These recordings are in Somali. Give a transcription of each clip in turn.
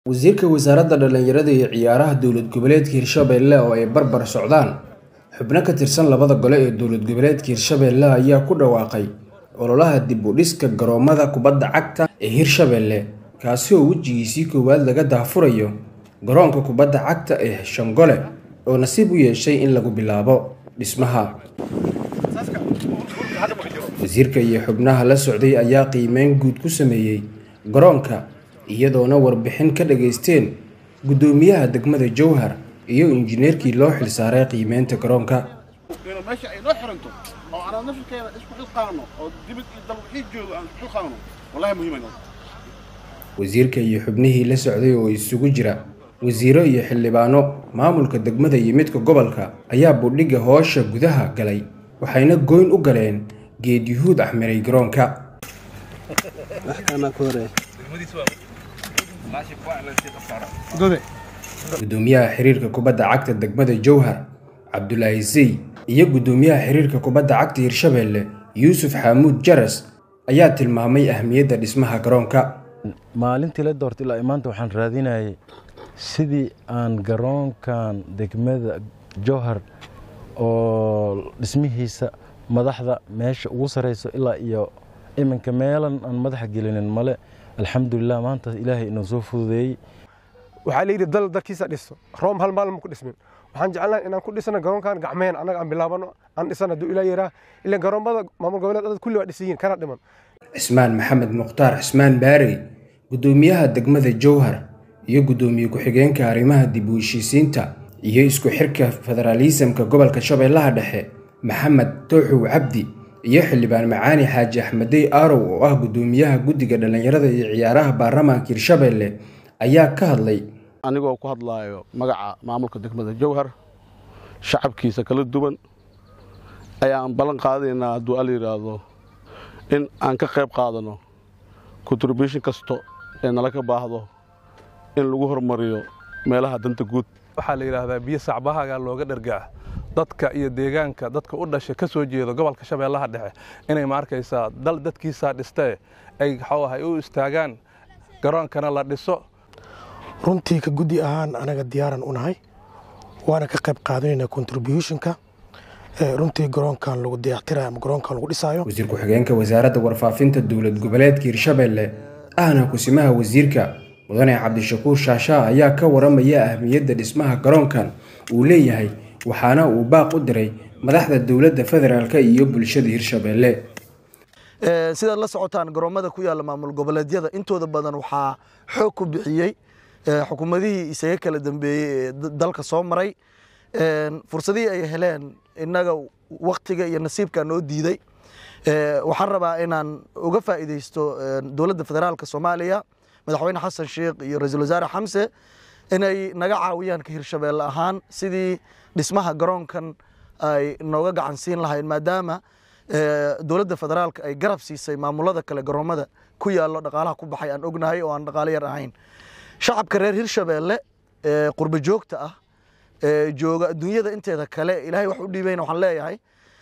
Wasiirka Wasaaradda Dhallinyarada iyo Ciyaaraha Dowlad Goboleedka Hirshabelle oo ay barbar socdaan xubno ka tirsan labada gole ee dowlad goboleedka Hirshabelle ayaa ku dhawaaqay ololaha dib u dhiska garoomada kubadda cagta ee Hirshabelle kaasi oo wejigiisii koowaad laga daahfurayo garoonka kubadda cagta ee Shangole oo nasiib u yeeshay in lagu bilaabo dhismaha. Wasiirka iyo xubnaha la socday ayaa qiimeyn guud ku sameeyay garoonka iyadoona warbixin ka dhageysteen guddoomiyaha degmada Jowhar iyo injineerkii loo xilsaaray qiimeynta garoonka. meesha ay noo xiranto oo aan nafirkeena isku xilqaano oo dibad iyo dal wixii joogo aan isku xilqaano wallahi muhiim ay noqon wasiirka iyo xubnihii la socday oo isugu jira wasiiro iyo xildhibaano maamulka degmada iyo midka gobolka ayaa budhiga hoosha gudaha galay waxayna goyn u galeen geed yuhuud axmiray garoonka gudoomiyaha xiriirka kubadda cagta degmada jowhar cabdulaahi zey iyo guddoomiyaha xiriirka kubadda cagta hirshabelle yuusuf xaamuud jaras ayaa tilmaamay ahmiyadda dhismaha garoonka maalintii la doortay ilaa maanta waxaan raadinayay sidii aan garoonkan degmada jowhar oo dhismihiisa madaxda meesha ugu sareyso ilaa iyo iminka meelan aan madaxa gelinin male alxamdulilah maanta ilaahay inoo soo fududeeyey waxaa layidhi dal dalkiisa dhiso room hal maalin ku dhismin waxaan jecelnahay inaan ku dhisano garoonkan gacmeen annaga aan bilaabano aan dhisano hadduu ilaa yaraa ilaa garoomada maamul goboleed dad kulli waa dhisiyiin kana dhiman cismaan maxamed mukhtaar cismaan baarey guddoomiyaha degmada jowhar iyo guddoomiye ku-xigeenka arrimaha dib u heshiisiinta iyo isku xirka federaalisamka gobolka shabeellaha dhexe maxamed tooxow cabdi iyo xildhibaan macaani xaaji axmedey aarow oo ah guddoomiyaha guddiga dhallinyarada iyo ciyaaraha baarlamaanka hirshabelle ayaa ka hadlay anigoo ku hadlaayo magaca maamulka degmada jowhar shacabkiisa kala duwan ayaan ballan qaadaynaa hadduu al yidhaahdo in aan ka qayb qaadano contribution kasto ee nala ka baahdo in lagu hormariyo meelaha danta guud waxaa la yidhaahdaa biyo sacbahaga looga dhargaa dadka iyo deegaanka dadka u dhasha ka soo jeeda gobolka shabeellaha dhexe inay ma arkaysaa dal dadkiisaa dhistee ay waxuu ahay u istaagaan garoonkana la dhiso runtii ka guddi ahaan anaga diyaaran u nahay waana ka qayb qaadanaynaa contributionka runtii garoonkan lagu dayactirayo ama garoonkan lagu dhisaayo wasiir ku-xigeenka wasaaradda warfaafinta dowlad goboleedka hirshabelle ahna kusimaha wasiirka mudane cabdishakuur shaashaa ayaa ka waramaya ahmiyadda dhismaha garoonkan uu leeyahay waxaana uu baaq u diray madaxda dowladda federaalk iyo bulshada hirshabelle sidaad la socotaan garoomada ku yaalla maamul goboleedyada intooda badan waxaa xoog ku bixiyey xukuumadihii isaga kala dambeeyey ee dalka soo maray fursadihii ay heleen innaga waktiga iyo nasiibka noo diiday waxaan rabaa inaan uga faa'iidaysto dowladda federaalka soomaaliya madaxweyne xasan sheekh iyo ra-iisul wasaare xamse inay naga caawiyaan ka hirshabeelle ahaan sidii dhismaha garoonkan ay nooga gacan siin lahayn maadaama dowladda federaalka ay garab siisay maamulada kale garoomada ku yaallo dhaqaalaha ku baxay aan ognahay oo aan dhaqaalo yar ahayn shacabka reer hirshabeelle qurbo joogta ah jooga adduunyada inteeda kale ilaahay wax u dhiibayna waxaan leeyahay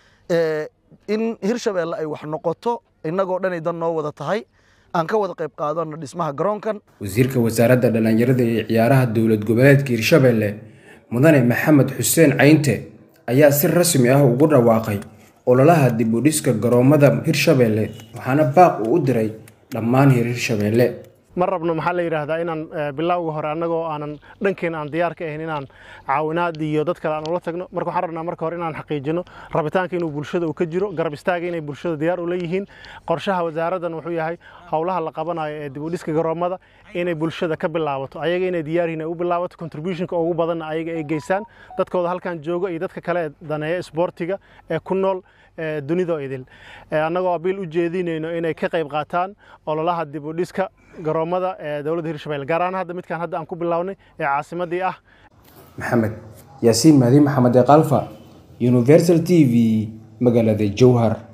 in hirshabeelle ay wax noqoto innagoo dhanay dan noo wada tahay aan ka wada qayb qaadano dhismaha garoonkan wasiirka wasaaradda dhallinyarada iyo ciyaaraha dowlad goboleedka hirshabelle mudane maxamed xuseen caynte ayaa si rasmi ah ugu dhawaaqay ololaha dib u dhiska garoomada hirshabelle waxaana baaq uu u diray dhammaan hir hirshabelle ma rabno maxaa la yidhaahdaa inaan bilowga hore annagoo aanan dhankeena aan diyaar ka ahayn inaan caawinaad iyo dad kale aan ula tagno marka waxaan rabnaa marka hore inaan xaqiijino rabitaanka inuu bulshada uu ka jiro garab istaaga inay bulshada diyaar ula yihiin qorshaha wasaaraddan wuxuu yahay howlaha la qabanayo ee dib u dhiska garoomada inay bulshada ka bilaabato ayaga inay diyaaryihiin ay u bilaabato contributionka ugu badanna ayaga ay geystaan dadkooda halkan jooga iyo dadka kale ee daneeya isboortiga ee ku nool dunidoo idil annagoo abiil u jeedinayno inay ka qayb qaataan ololaha dib u dhiska garoomada ee dowladda hirshabelle gaar ahaan hadda midkaan hadda aan ku bilownay ee caasimadii ah maxamed yaasiin mahdi maxamed ee kalfa universal t v magaalada jowhar